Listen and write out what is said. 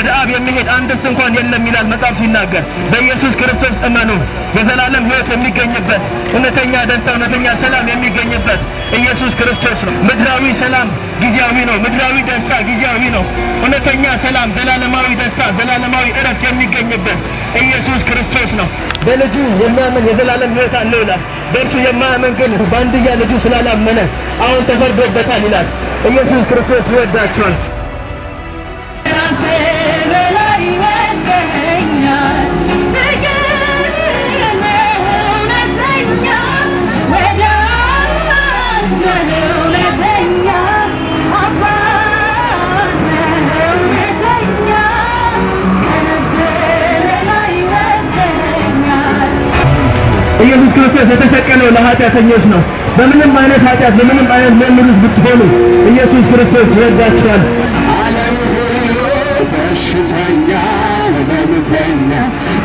ወደ አብ የሚሄድ አንድስ እንኳን የለም ይላል መጽሐፍ ሲናገር። በኢየሱስ ክርስቶስ እመኑ። የዘላለም ሕይወት የሚገኝበት እውነተኛ ደስታ፣ እውነተኛ ሰላም የሚገኝበት ኢየሱስ ክርስቶስ ነው። ምድራዊ ሰላም ጊዜያዊ ነው። ምድራዊ ደስታ ጊዜያዊ ነው። እውነተኛ ሰላም፣ ዘላለማዊ ደስታ፣ ዘላለማዊ እረፍት የሚገኝበት ኢየሱስ ክርስቶስ ነው። በልጁ የሚያምን የዘላለም ሕይወት አለው ይላል። በእርሱ የማያምን ግን በአንድያ ልጁ ስላላመነ አሁን ተፈርዶበታል ይላል። ኢየሱስ ክርስቶስ ይወዳቸዋል። ኢየሱስ ክርስቶስ የተሰቀለው ለኃጢአተኞች ነው። በምንም አይነት ኃጢአት በምንም አይነት ምእምር ውስጥ ብትሆኑ ኢየሱስ ክርስቶስ ይወዳችኋል። ዓለም ሁሉ በሽተኛ ህመምተኛ